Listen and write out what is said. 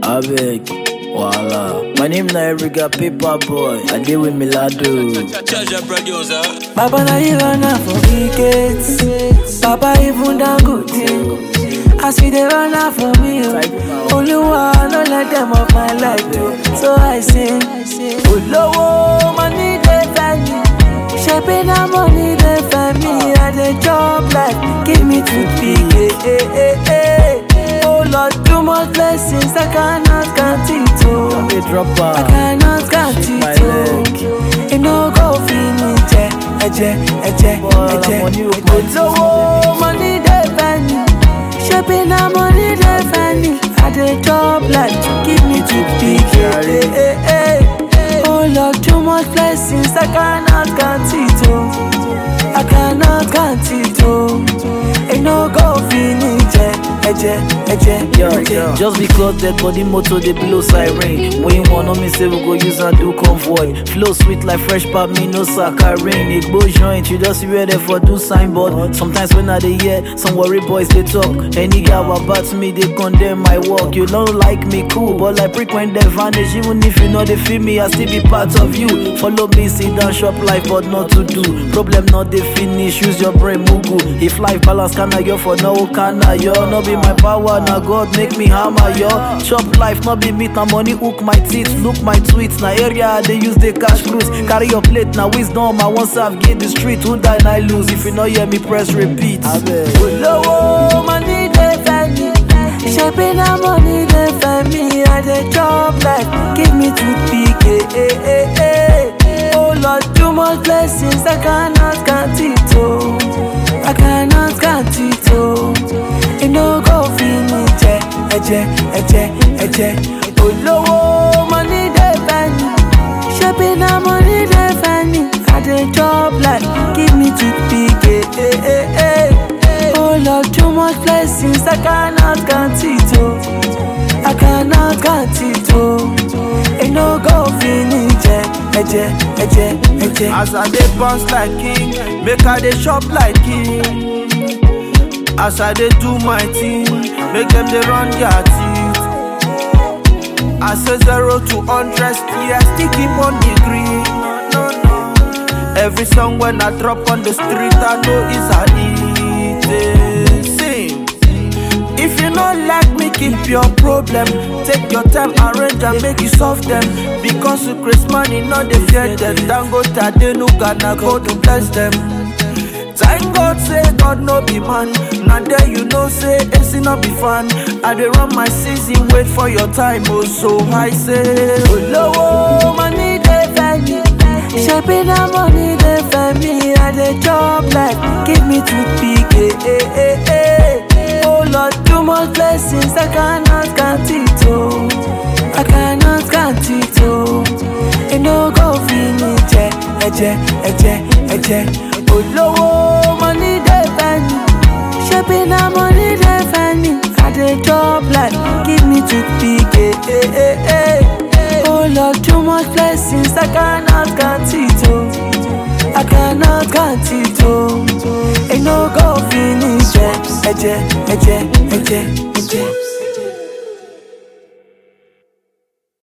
Abeg, Wala. My name na Erica Paper Boy. I deal with Milado. Treasure producer. Baba na you run am for wickets. Baba even down good thing. As we dey run am for me, oh. Oluwa no let them off my life too. So I sing, Olowo money dey find me. Shebi na money dey find me. I dey chop life, give me toothpick, eh eh eh eh. Oh Lord, too much blessings I cannot count it oh. Be dropper. I cannot count My it oh. It no go finish, eh, ẹ̀jẹ̀, ẹ̀jẹ̀, Bọ́lá, ẹ̀jẹ̀, money ò ẹ̀jẹ̀. pọ̀ Olówó money dey find me. Ṣebí na money dey find me. I dey chop life, give me toothpick, eh, eh, eh, eh. Oh Lord, too much blessings I cannot count it oh. I cannot count it oh. It no go finish, eh, ẹ̀jẹ̀, ẹ̀jẹ̀, Yo, ẹ̀jẹ̀. just because dead body motor dey blow siren when you want me say we go use am do convoy flow sweet like fresh pap me no saccharine igbo joint you just hear there for do signboard sometimes when i dey hear some worry boys dey talk any guy wa bat me dey condemn my work you no like me cool but like prick when dem vanish even if you no dey feel me i still be part of you follow me sit down chop life but not to do problem no dey finish use your brain mugu if life balance kana yo for no kana yo no be my power na god make me hammer yo chop life no be meat na money hook my teeth look my tweets na area i dey use dey cash cruise carry your plate na wisdom i wan serve gain the street who die na I lose if you no hear me press repeat. Olówó money dey find me. Ṣebí na money dey find me. I dey chop life, give me toothpick, eh, eh, eh, eh. Oh Lord, too much blessings I cannot count it oh. I cannot count it oh. It no go finish, eh, ẹ̀jẹ̀, ẹ̀jẹ̀, ẹ̀jẹ̀. Olówó money dey find me. Ṣebí na money dey find me. I dey chop life, give me toothpick, eh, eh, eh, eh. Oh Lord, too much blessings I cannot count it oh. I cannot count it oh. It no go finish, eh, ẹ̀jẹ̀, ẹ̀jẹ̀, ẹ̀jẹ̀. As I dey bounce like king, make I dey chop like king. As I dey do my thing, make them dey run their teeth. I say zero to hundred, still I still keep on the green. Every song when I drop on the street, I know it's a hit. eh. Sing. If you not like me, keep your problem. Take your time, arrange and make you solve them. Because you Chris money, not they fear them. Dango Tade no gonna go to bless them. Thank God, say God no be man. Now there you know, say AC no be fun. I dey run my season, wait for your time. Oh, so I say, Olówó money dey find me. Ṣebí na money dey find me. I dey chop life, give me toothpick, eh, eh, eh, eh. Oh Lord, too much blessings I cannot count it oh. I cannot count it oh. It no go finish, eh, ẹ̀jẹ̀, ẹ̀jẹ̀, ẹ̀jẹ̀. Olówó money dey find me. Ṣebí na money dey find me. I dey chop life, give me toothpick, eh, eh, eh, eh. Oh Lord, too much blessings I cannot count it oh. I cannot count it oh. It no go finish, eh, ẹ̀jẹ̀, ẹ̀jẹ̀, ẹ̀jẹ̀, ẹ̀jẹ̀.